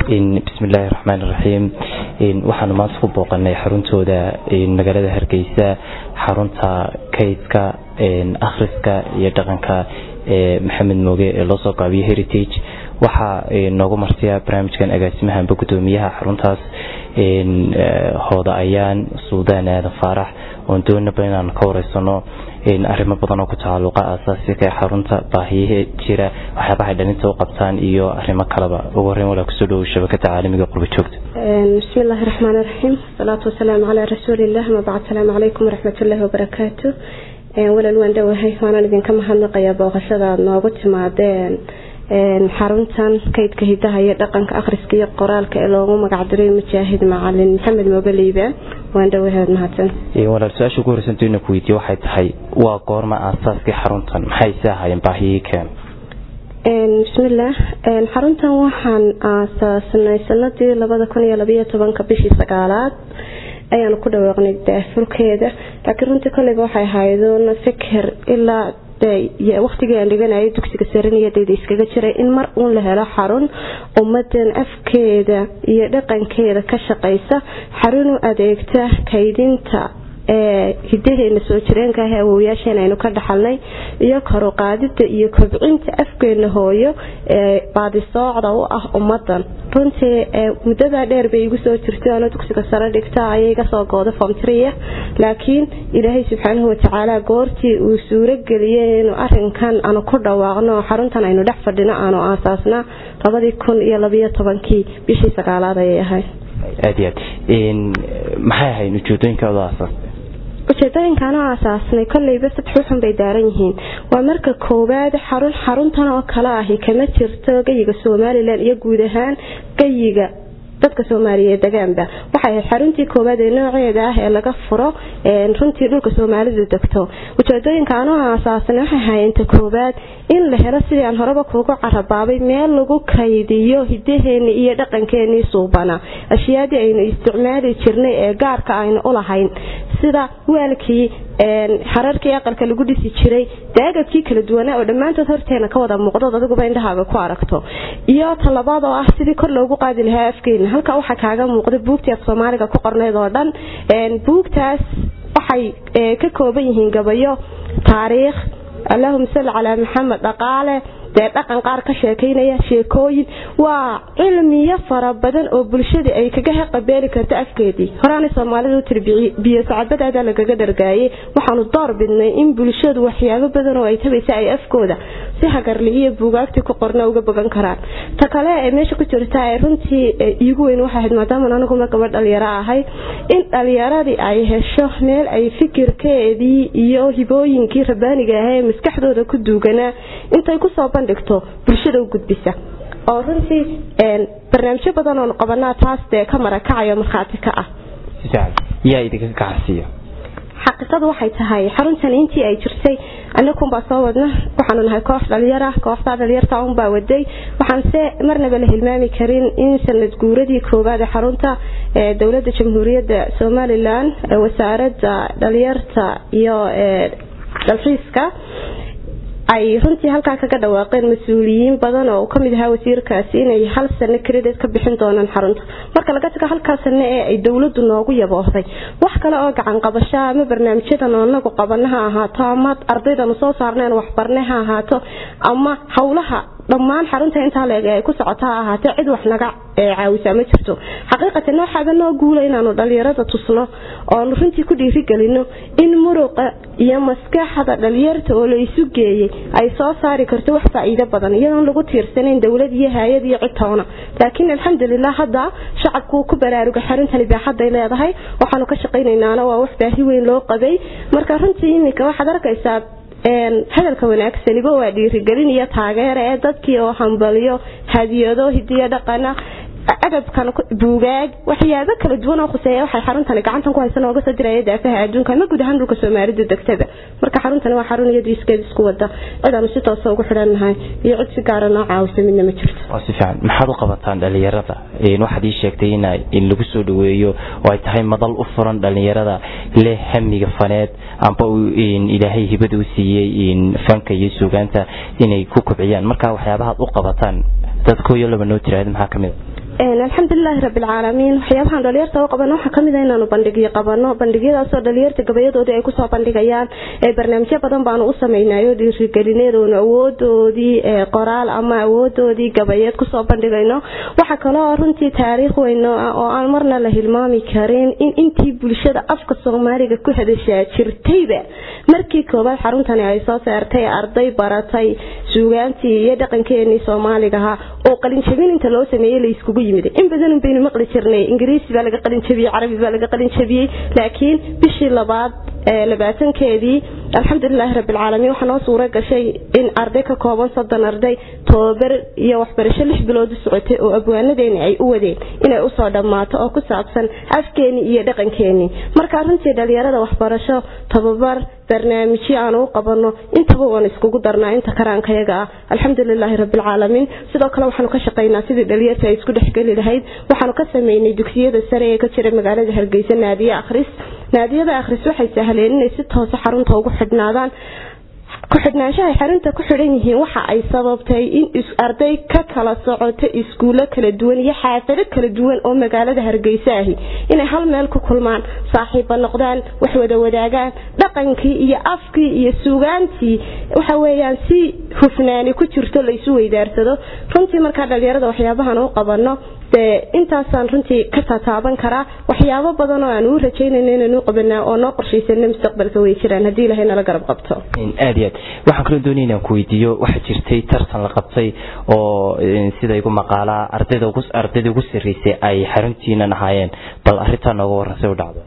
bismillaahi raxmaan iraxiim waxaanu maanta ku booqanay xaruntooda magaalada hargeysa xarunta kaydka akhriska iyo dhaqanka maxamed mooge ee loo soo gaabiyo heritage waxaa noogu marsiya barnaamijkan agaasimahanba gudoomiyaha xaruntaas hooda ayaan suudaan aadan faarax oon doonaba inaan ka wareysano arrimo badan oo ku tacalluqa asaasiga ee xarunta baahiyaha jira waxyaabaha ay dhalinta u qabtaan iyo arrimo kaleba ugu horreyn walaa kusoo dhowow shabakada caalamiga qurba joogta bismi illaahi raxmaan iraxiim wasalaatu wasalaamu calaa rasuuliillah mabacd salaamu calaykum waraxmatullaahi wabarakaatu walal waan dhowahay waanaan idinka mahadnaqayaa booqashada aad noogu timaadeen xaruntan kaydka hidaha iyo dhaqanka akhriska iyo qoraalka ee loogu magacdiray mujaahid macalin maxamed mooge liibaan waan dhowahay mahadsan walaal su-aasha ugu horeysanto ina ku weydiye waxay tahay waa goorma aasaaskii xaruntan maxay se ahaayeen baahiyihii keen bismillaah xaruntan waxaan aasaasnay sanadii labada kun iyo labayo tobanka bishii sagaalaad ayaanu ku dhawaaqnay daafurkeeda laakiin runtii kolleyba waxay ahaydun fikir ilaa waqtigii aan dhiganayay dugsiga saraniyadeyda iskaga jiray in mar uun la helo xarun ummadan afkeeda iyo dhaqankeeda ka shaqaysa xarun u adeegta kaydinta hidaheena soo jireenka ah awowyaasheen aynu ka dhaxalnay iyo karuqaadida iyo kobcinta afkeena hooyo ee baadisoocda u ah ummadan runtii muddadaa dheer bay igu soo jirtay ano dugsiga sare dhigta ayay iga soo gooda fomtriya laakiin ilaahay subxaanahu watacaala goortii uu suuro geliyey inuu arinkan aanu ku dhawaaqno xaruntan aynu dhex fadhino aanu aasaasna labadii kun iyo labayo tobankii bishii sagaalaad ayay ahayd aad iyo aad maxay ahayd ujeedooyinkaada aasaastay ujeedooyinkaan oo aasaasnay kolleyba saddex uxun bay daaran yihiin waa marka koowaad xarun xaruntan oo kale ahi kama jirto geyiga somalilan iyo guud ahaan geyiga dadka soomaaliyeed degaanba waxay ahayd xaruntii koowaad ee nooceeda ah ee laga furo runtii dhulka soomaalidu degto ujeedooyinkaan oo aasaasnay waxay ahaayenta koowaad in la helo sidii aan horeba kuugu carabaabay meel lagu kaydiyo hidaheeni iyo dhaqankeenii suubana ashyaadii aynu isticmaali jirnay ee gaarka aynu ulahayn sida waalkii xararkii aqalka lagu dhisi jiray daagabkii kala duwanaa oo dhammaantood horteena ka wada muuqdood adiguba indhahaaga ku aragto iyo talabaad oo ah sidii kor loogu qaadi lahaa afkeena halka waxaa kaaga muuqda buugtii af soomaaliga ku qornayd oo dhan buugtaas waxay ka kooban yihiin gabayo taariikh allahuma salli calaa maxamed dhaqaale dee dhaqan qaar ka sheekaynaya sheekooyin waa cilmiyo fara badan oo bulshada ay kaga haqabeeli karto afkeedii horaanay soomaalida u tiri biyo sacabadaada lagaga dhargaayay waxaanu door bidnay in bulshadu waxyaabo badan oo ay tabaysa ay afkooda si hagarli iyo buugaagtii ku qorna uga bogan karaan ta kale ee meesha ku jirta ee runtii iigu weyn waxay ahayd maadaama aniguma gabadh dhalinyaro ahay in dhalinyaradii ay hesho meel ay fikirkeedii iyo hibooyinkii rabaaniga ah ee maskaxdooda ku duuganaa intay kusoo dhigto bulshada u gudbisa oo runtii barnaamijyo badan oonu qabanaa taas dee ka marakacayo markhaati ka ah yaa idinka gacansiiya xaqiiqadu waxay tahay xaruntan intii ay jirtay anakunbaa soo wadna waxaanu nahay koox dhalinyara kooxtaa dhalinyarta unbaa waday waxaanse marnaba la hilmaami karin in sanad guuradii koowaad ee xarunta ee dowlada jamhuuriyadda somalilan wasaarada dhalinyarta iyo dalxiiska ay runtii halkaa kaga dhawaaqeen mas-uuliyiin badan oo kamid ahaa wasiirkaasi inay hal sano credit ka bixin doonaan xarunta marka laga tago halkaa sano ee ay dowladu noogu yaboohday wax kale oo gacan qabasho ama barnaamijyadan oo nagu qabana ha ahaato ama ardaydanu soo saarneen waxbarne ha ahaato ama howlaha dhammaan xarunta intaa leeg ay ku socota ha ahaatee cid wax naga caawisaa ma jirto xaqiiqatan waxaaba noo guula inaanu dhalinyarada tusno oonu runtii ku dhiirigelino in muruqa iyo maskaxda dhalinyarta oo la isu geeyey ay soo saari karto wax faa'iido badan iyadoon lagu tiirsanayn dowlad iyo hay-ad iyo cid toona laakiin alxamdulilah hadda shacabku ku baraaruga xaruntani baaxaday leedahay waxaanu ka shaqaynaynaana waa wax baahi weyn loo qabay marka runtii iminka waxaad arkaysaa hadalka wanaagsaniba waa dhiirigelin iyo taageera ee dadkii oo hambaliyo hadiyado hidiyo dhaqana agabkan buugaag waxyaabo kala duwan oo khuseeya waxay xaruntani gacantan ku haysan ooga soo diraya daafaha adduunka ama guud ahaan dhulka soomaalidu degtada marka xaruntani waa xarun iyadu iskeed isku wada cidaanu si toosa ugu xidhannahay iyo cid si gaara noo caawisa midna ma jirto waa si fiican maxaad u qabataan dhalinyarada waxaad ii sheegtay in in lagu soo dhaweeyo oo ay tahay madal u furan dhalinyarada leh hamiga faneed amba ilaahay hibada u siiyey fanka iyo suugaanta inay ku kobciyaan marka waxyaabahaad u qabataan dad kooyo laba noo tiraahda maxaa kamid a alxamdulilaahi rabilcaalamiin waxyaabahaan dhalinyarta u qabano waxaa kamid a inaanu bandhigyo qabano bandhigyadaasoo dhalinyarta gabayadoodii ay kusoo bandhigayaan barnaamijyo badan baanu u samaynayo dhiirigelineed oonu awoodoodii qoraal ama awoodoodii gabayeed kusoo bandhigayno waxaa kaloo runtii taariikh weyno ah oo aan marna la hilmaami karin in intii bulshada afka soomaaliga ku hadashaa jirtayba markii koobaad xaruntani ay soo saartay arday baratay suugaantii iyo dhaqankeenii soomaaligaha oo qalinjabin inta loo sameeyey la iskugu yimid in badan baynu maqli jirnay ingiriisi baa laga qalin jabiyey carabi baa laga qalin jabiyey laakiin bishii labaad labaatankeedii alxamdulilaahi rabbilcaalamiin waxaa noo suura gashay in arday ka kooban soddon arday tobabar iyo waxbarasho lix bilood u socotay oo abwaanadeeni ay u wadeen inay usoo dhammaato oo ku saabsan afkeenii iyo dhaqankeenii markaa runtii dhalinyarada waxbarasho tababar barnaamijyo aan u qabano intaba waan iskugu darnaa inta karaankayaga ah alxamdulilaahi rabbilcaalamiin sidoo kale waxaanu ka shaqaynaa sidii dhalinyarta ay isku dhexgeli lahayd waxaanu ka sameynay dugsiyada sare ee ka jira magaalada hargeysa naadiye akhris naadiyada akhris waxay sahleen inay si toose xarunta ugu xidhnaadaan ku-xidhnaanshahay xarunta ku xidhan yihiin waxa ay sababtay in arday ka kala socoto iskuulo kala duwan iyo xaafado kala duwan oo magaalada hargeysa ahi inay hal meel ku kulmaan saaxiiba noqdaan wax wada wadaagaan dhaqankii iyo afkii iyo suugaantii waxa weyaan si hufnaani ku jirto laysu weydaarsado runtii markaa dhalinyarada waxyaabahan u qabano dee intaasaan runtii ka tataaban karaa waxyaabo badan oo aan uu rajaynayno inaan u qabanaa oo noo qorshaysana mustaqbalka way jiraan haddii ilahay nala garab qabto aad iyo aad waxaan kaloo doonaya inaan ku weydiiyo waxaa jirtay tartan la qabtay oo sida igu maqaalaa ardayda ugu ardayda ugu sarreysay ay xaruntiinan ahaayeen bal arrintaa nooga warran say u dhacdo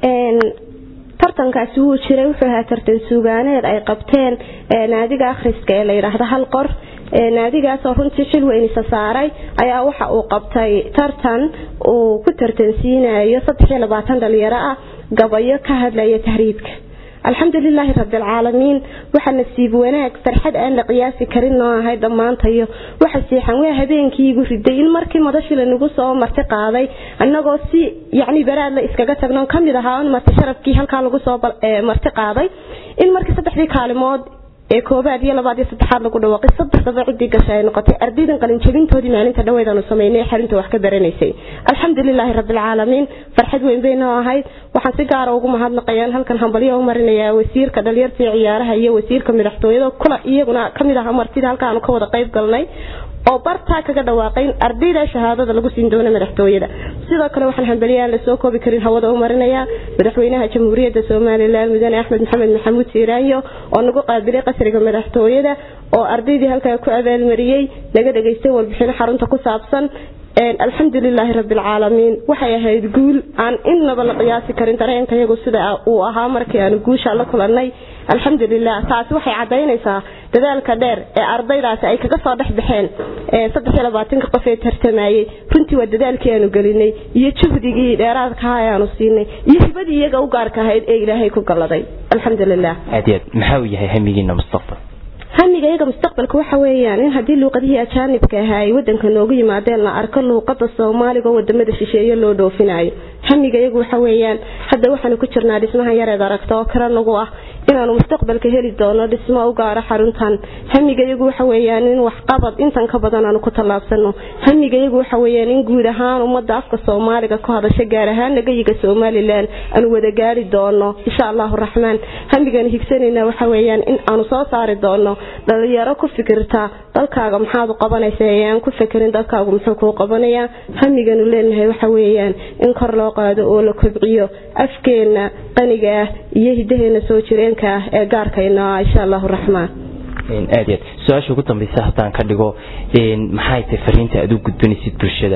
tartankaasi wuu jiray wuxuu ahaa tartan suugaaneed ay qabteen naadiga akhriska ee la yidhaahdo hal qor naadigaasoo runtii xil weynisa saaray ayaa waxa uu qabtay tartan uu ku tartansiinayo saddexiyo labaatan dhalinyaro ah gabayo ka hadlaya tahriibka alxamdulilaahi rabbilcaalamiin waxa nasiib wanaag farxad aan la qiyaasi karin noo ahay dhammaantayo waxa siixan waa habeenkii igu riday in markii madashii lanagu soo marti qaaday annagoo si yacni baraad la iskaga tagno kamid ahaa on marti sharafkii halkaa lagu soo marti qaaday in markii saddexdii kaalimood ee koobaad iyo labaad iyo saddexaad lagu dhawaaqay saddexdaba ciddii gasha ay noqotay ardaydan qalinjabintoodii maalinta dhaweedaanu samaynay xarinta wax ka baranaysay alxamdulilaahi rabbilcaalamiin farxad weyn bay noo ahayd waxaan si gaara ugu mahadnaqayaan halkan hambalyo u marinayaa wasiirka dhalinyarta iyo ciyaaraha iyo wasiirka madaxtooyada kula iyaguna kamid aha martida halkaanu ka wada qayb galnay oo bartaa kaga dhawaaqay in ardayda shahaadada lagu siin doono madaxtooyada sidoo kale waxaan hambaliyaan lasoo koobi karin hawada u marinayaa madaxweynaha jamhuuriyadda somalilan mudane axmed maxamed maxamuud siiraanyo oo nagu qaabilay qasriga madaxtooyada oo ardaydii halkaa ku abaalmariyey naga dhegaystay warbixino xarunta ku saabsan alxamdulilaahi rabbilcaalamiin waxay ahayd guul aan innaba la qiyaasi karin dareenkayagu sida uu ahaa markii aanu guusha la kulannay alxamdulilah taasi waxay cadaynaysaa dadaalka dheer ee ardaydaasi ay kaga soo dhex baxeen saddexiyo labaatanka qof ee tartamayey runtii waa dadaalkii aanu gelinay iyo juhdigii dheeraadkaha ee aanu siinay iyo hibadii iyaga u gaarka ahayd ee ilaahay ku galladay alxamdulilah aad iyo aad maxaa uu yahay hamigiina mustaqbal hamiga iyaga mustaqbalka waxa weeyaan in haddii luuqadihii ajaanibka ahaa ay wadanka noogu yimaadeen la arko luuqada soomaaliga oo wadamada shisheeye loo dhoofinayo hamiga iyagu waxa weeyaan hadda waxaanu ku jirnaa dhismaha yareed aragta oo kale nagu ah inaanu mustaqbalka heli doono dhismo u gaaro xaruntan hamiga iyagu waxa weeyaan in waxqabad intan ka badan aanu ku tallaabsano hamiga iyagu waxa weeyaan in guud ahaan ummadda afka soomaaliga ku hadasha gaar ahaan nagayiga somalilan aanu wada gaari doono insha allahu raxmaan hamigan higsanayna waxa weeyaan in aanu soo saari doono dhalinyaro ku fikirta dalkaaga maxaad u qabanaysa ayaan ku fikirin dalkaagu muxuu kuu qabanayaa hamiganu leenahay waxa weeyaan in kor loo qaado oo la kobciyo afkeena qaniga ah iyo hidaheena soo jireenka ah ee gaarkayna ah insha allahu raxmaan aad iyo aad su-aasha ugu dambaysa haddaan ka dhigo maxay tahay fariinta aad u gudbinaysid bulshada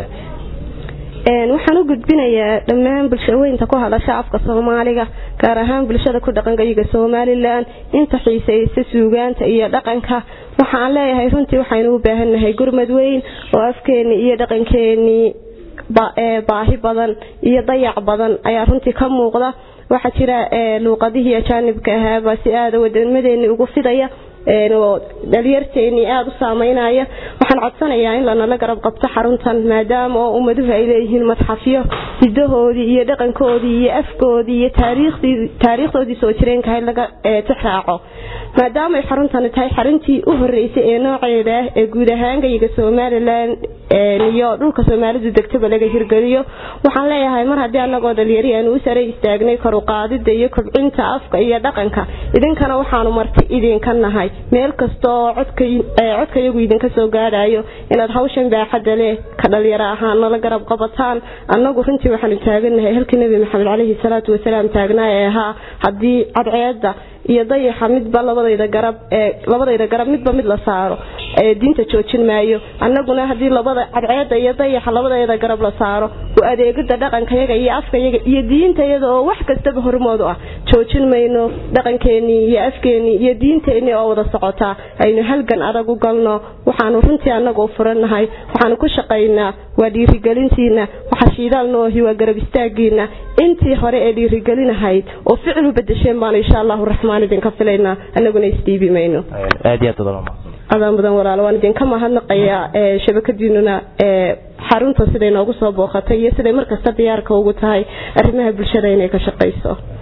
waxaan u gudbinayaa dhammaan bulshaweynta ku hadasha afka soomaaliga gaar ahaan bulshada ku dhaqangayiga somalilan inta xiisaysa suugaanta iyo dhaqanka waxaan leeyahay runtii waxaynu u baahannahay gurmad weyn oo afkeenii iyo dhaqankeenii baahi badan iyo dayac badan ayaa runtii ka muuqda waxaa jira luuqadihii ajaanibka ahaabaa si aada wadamadeeni ugu fidaya dhalinyarteenii aada u saameynaya waxaan codsanayaa in lanala garab qabto xaruntan maadaama oo ummaduhu ay leeyihiin madxafyo hidahoodii iyo dhaqankoodii iyo afkoodii iyo taariikhdoodii soo jireenkahay laga tixraaco maadaamay xaruntani tahay xaruntii u horeysay ee nooceeda ah ee guud ahaan gayiga somalilan iyo dhulka soomaalidu degtaba laga hirgeliyo waxaan leeyahay mar haddii anagoo dhalinyari aanu u sare istaagnay karuqaadida iyo kobcinta afka iyo dhaqanka idinkana waxaanu marti idinka nahay meel kasta oo codka iyagu idinka soo gaadhayo inaad hawshan baaxadda leh ka dhalinyaro ahaan nala garab qabataan annagu runtii waxaanu taaganahay halkii nebi maxamed caleyhi salaatu wasalaam taagnaa ee ahaa haddii cadceeda iyo dayaxa midba labadayda garab labadayda garab midba mid la saaro diinta joojin maayo annaguna haddii labada cadceeda iyo dayaxa labadayda garab la saaro u adeegida dhaqankayaga iyo afkayaga iyo diintayada oo wax kastaba hormood u ah joojin mayno dhaqankeenii iyo afkeenii iyo diinteenii oo wada socotaa aynu halgan adag u galno waxaanu runtii annaga u furannahay waxaanu ku shaqaynaa waa dhiirigelintiina waxa shiidaal noohi waa garab istaagiina intii hore ee dhiirigelinahayd oo ficil u bedesheen baanu insha allahu raxmaan idinka filaynaa annaguna isdhiibi mayno aad iyo aad badan adaa mudan walaalo waan idinka mahadnaqayaa shabakadiinuna xarunta siday noogu soo booqatay iyo siday markasta diyaarka ugu tahay arrimaha bulshada inay ka shaqayso